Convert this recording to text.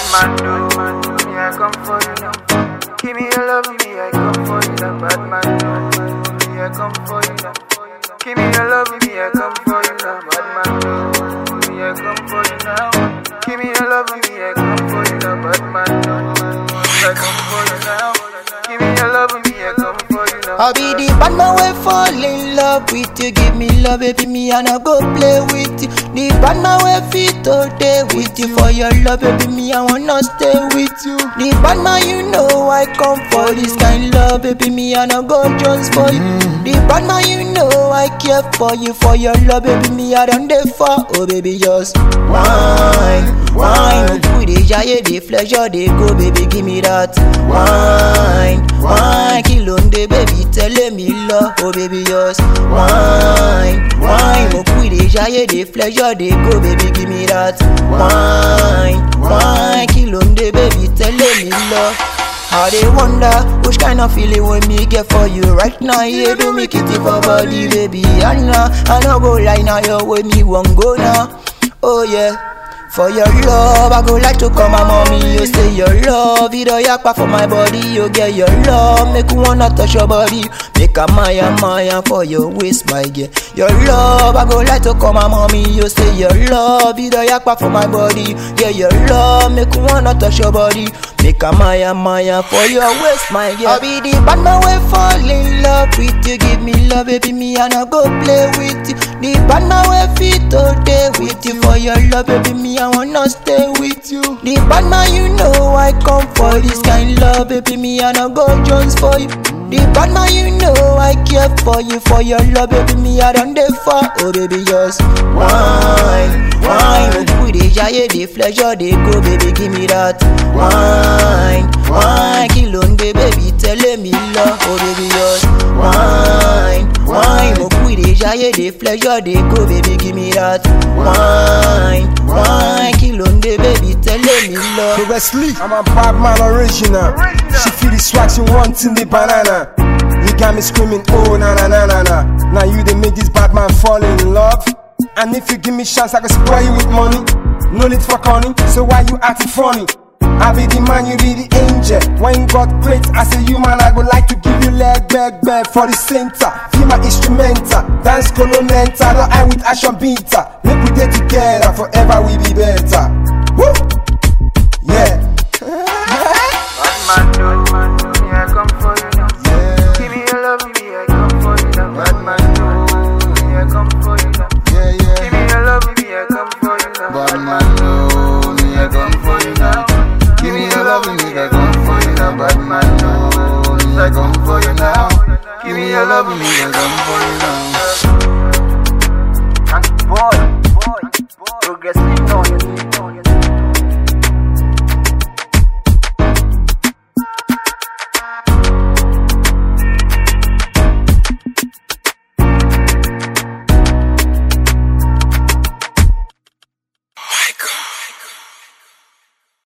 man do, me I come for you now. Give me your love, me I come for you now. Bad man do, me I come for you now. Give me your love, me I come for you now. Bad man do, me I come for you now. Give me your love, me I come for you now. Bad man do, me I come for you now. Give me your love, me I come for you now. I be the bad man we fall in love with you. Give me love, baby, me and I go play with you. The bad man we fit all day with you. For your love, baby, me I wanna stay with you. The bad man, you know I come for this kind love, baby, me and I go just for you. The bad man, you know I care for you. For your love, baby, me I done there for. Oh, baby, just wine, wine. We dey jaye, dey pleasure, dey go, baby, give me that wine, wine. Kí ló ń dé, baby, tẹ́lẹ̀ mi lọ, oh baby, just wine, wine. Mo kú dey jaye, dey pleasure, dey go, baby, give me that wine, wine. Kí ló ń dé, baby, tẹ́lẹ̀ mi lọ. I dey wonder which kind of feeling wey me get for you right now. Yeah, do me kitty for body, baby. Anna, I no go lie now, your way me wan go now. Oh yeah. For your love, I go like to call my mommy. You say your love, it all yakpa for my body. You get your love, make you wanna touch your body. Make a maya maya for your waist, my girl. Your love, I go like to call my mommy. You say your love, it all yakpa for my body. Yeah, your love, make you wanna touch your body. Make a maya maya for your waist, my girl. I be the bad man we fall in love with you. Give me love, baby, me and I go play with you. The bad man we fit all day with you. For your love, baby, me I wanna stay with you. The bad man, you know I come for this kind love, baby, me and I go just for you. The bad man, you know I care for you. For your love, baby, me I done there for. Oh, baby, just wine, wine. We dey jaye, dey pleasure, dey go, baby, give me that wine, wine. Kí ló ń dé, baby, tẹ́lẹ̀ mi lọ. Oh, baby, just wine, wine. Mo kú dey jaye, dey pleasure, dey go, baby, give me that wine, wine. Kí ló ń dé, baby, tẹ́lẹ̀ mi lọ. Hey Wesley, I'm a bad man original. She feel the swag, she wanting the banana. You got me screaming, oh na na na na na. Now you they make this bad man fall in love. And if you give me chance, I can spoil you with money. No need for conning, so why you acting funny? I be the man, you be the angel. When God creates as a human, I would like to give you leg, back, back for the center. Feel my instrumental, dance colonenta, no I with action beater. Make we get together, forever we be better. Woo! Yeah. Bad man do, me I come for you now. Give me your love, me I come for you now. Bad man do, me I come for you now. Yeah, yeah. Give me your love, me I come for you now. Bad man, no, me I come for you now. Give me your love, me I come for you now. Bad man, no, me I come for you now. Give me your love, me I come for you now.